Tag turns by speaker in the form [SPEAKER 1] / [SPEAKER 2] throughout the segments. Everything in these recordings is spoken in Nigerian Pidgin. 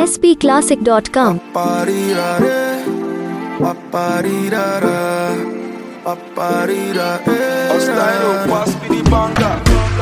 [SPEAKER 1] spclassic.com.
[SPEAKER 2] Paparirare, paparirara, paparirare.
[SPEAKER 3] Ostaino, pass me the banger.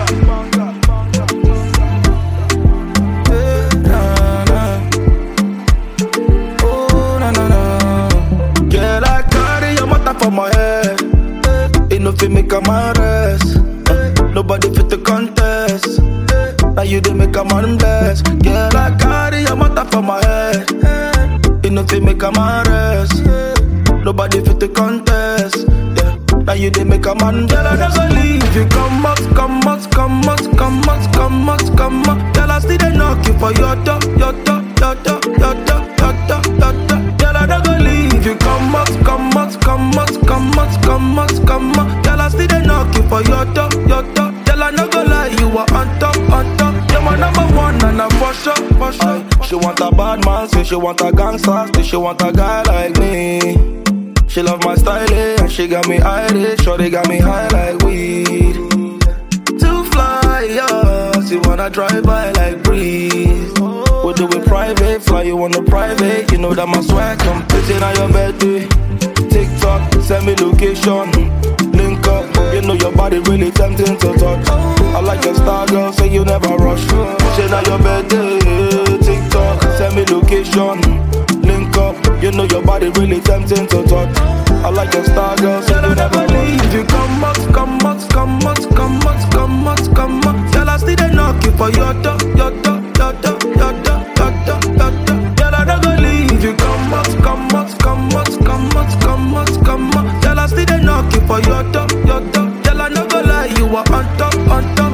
[SPEAKER 2] Oh, na, na, na. Girl, I carry your matter for my head. Ain't no fit make a man rest. Nobody fit the contest. Now you dey make a man bless. Girl, I carry your matter for my head. Ain't no fit make a man rest. Nobody fit the contest. Yeah. Now you dey make a man Girl, I never leave you. Come out, come out, come out, come out, come out, come out. Girl, I still dey knock you for your door, your door, your door, your door, your door, your door. Girl, I never leave you. Come out, come out, come out, come out, come out, come out. Girl, I still dey knock you for your door, your door. Girl, I no go lie, you are on top, on top. You're my number one, and I'm for sure, for sure. She want a bad man, say she want a gangster, say she want a guy like me. She love my style, eh, and she got me Irish, sure they got me high like weed. To fly, yeah, she wanna drive by like breeze. We do it private, fly you on the private. You know that my swag come pitching on your birthday. TikTok, send me location, link up. You know your body really tempting to touch. I like your style, girl, say you never rush. Shit on your birthday, TikTok, send me location, link up. You know your body really tempting to touch. I like your style, girl, say you never leave. You come out, come out, come out, come out, come out, come out. Girl, I still dey knock you for your door, your door, your door, your door, your door, your door. Girl, I never leave you. Come out, come out, come out, come out, come out, come out. Girl, I still dey knock you for your door, your door. Girl, I no go lie, you are on top, on top.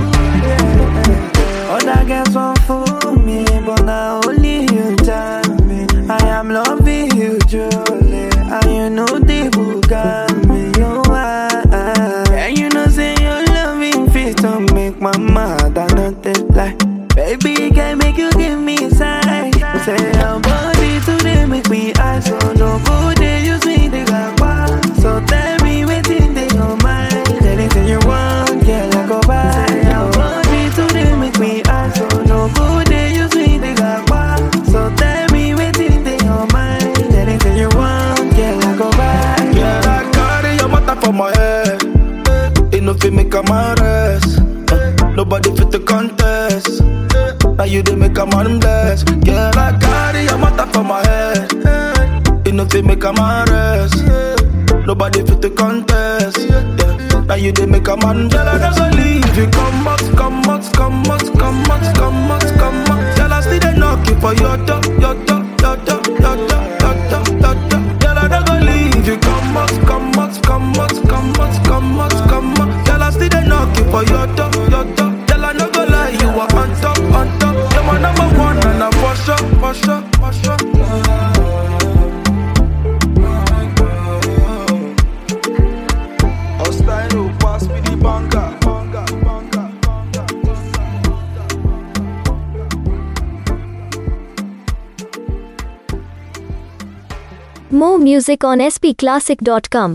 [SPEAKER 4] Other girls want fool me, but now only you tell me I am loving you truly, and you know the who got me. You are, and you know say your loving fit to make my mother nothing like. Baby, can make you give me sign. Say your body today make me eyes so no good. They use me they got wild. So tell me waiting they your mind. Anything you want, girl, I go buy. Say your body today make me eyes so no good. They use me they got wild. So tell me waiting they your mind. Anything you want, girl, I go buy.
[SPEAKER 2] Girl, I carry your matter for my head. Ain't no fit make a man rest. Nobody fit the contest. Now you dey make a man bless. Girl, I carry your matter for my head. Ain't no fit make a man rest. Nobody fit the contest. Yeah. Now you dey make a man Girl, I never leave you. Come out, come out, come out, come out, come out, come out. Girl, I still dey knock you for your door, your door, your door, your door, your door, your door. Girl, I never leave you. Come out, come out, come out, come out, come out, come out. Girl, I still dey knock you for your door, your door. Girl, I no go lie, you are on top, on top. You're my number one, and I'm for sure, for sure, for sure.
[SPEAKER 3] Ostaino, pass me the banger. banger, banger, banger.
[SPEAKER 1] More music on spclassic.com.